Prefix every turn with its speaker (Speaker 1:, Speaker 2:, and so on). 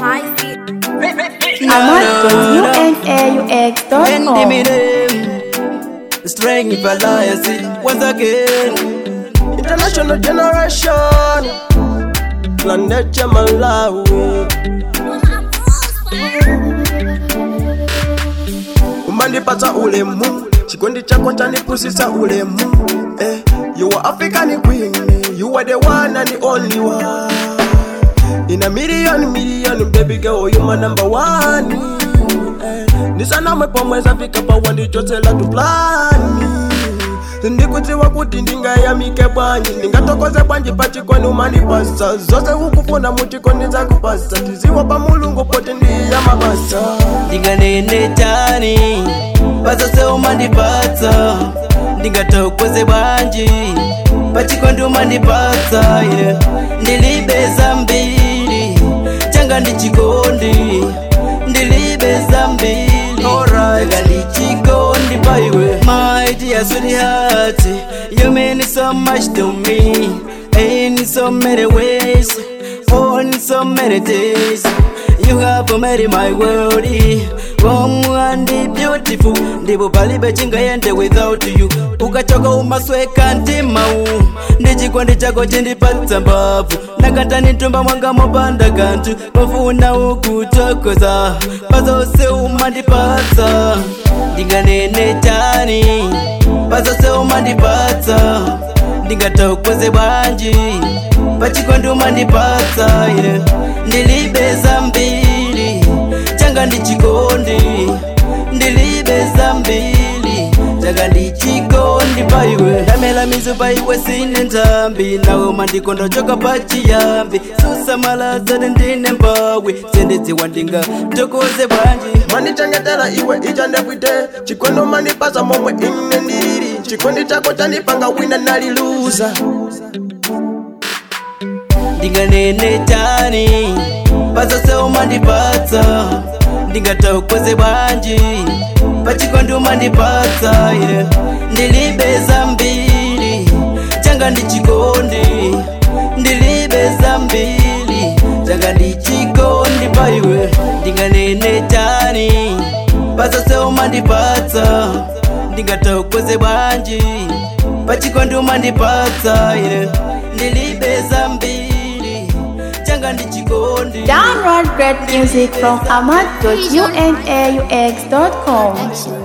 Speaker 1: Ahmad.unaux.com
Speaker 2: Strength alliance once again.
Speaker 3: International generation Planet ya Malawi umandipatsa ulemu chikondi chako chanipusisa ulemu eh, you are African queen you are the one and the only one in a million million baby girl you my number one eh, ndisanamwe pomwe zafika pawa ndichotsela tuplani ndikudziwa kuti ndingayamike bwanji ndingatokoze bwanji pachikoni umanipasa zose ukufuna muchikoni zakupasa tiziwa pa mulungu poti ndiya mabasa
Speaker 2: ndinganene tani pazose umandipatsa ndingatokoze bwanji pachikondi umandipatsa yeah. ndilibeza mbili changa ndichikondi ndilibeza mbili changa ndichikondi paiwe my dear sweetheart you mean so much to me in so many ways on so many days You have made my world warm and beautiful ndipo palibe chingayende without you ukachoka umasweka ntimau ndichikondi chako chindipatsa mbavu nakata nitumba mwanga mopanda kanthu pafuna ukutokoza pazose umandipatsa ndinganene tani pazose umandipatsa ndingatokoze bwanji pachikondi umandipatsa yeah. ndilibeza mbili changa ndichikondi ndilibeza mbili changa ndichikondi paiwe ndamela mizu paiwe sine ntambi nawe mandikonda choka pachiyambi susamalazane ndine mbawe sendedziwa ndinga tokoze bwanji
Speaker 3: mandichengetera iwe icha ndepwite chikondi umandipasa momwe ine ndili chikondi chako chanipanga wina naliluza
Speaker 2: ndinganene tani pazose umandipatsa ndingatokoze bwanji pachikondi umandipatsa yeah. ndilibeza mbili changa ndichikondi ndilibeza mbili changa ndichikondi paiwe ndinganene tani pazose umandipatsa ndingatokoze bwanji pachikondi umandipatsa yeah. ndilibeza mbili changa ndichikondi
Speaker 1: Download great music from Ahmad.unaux.com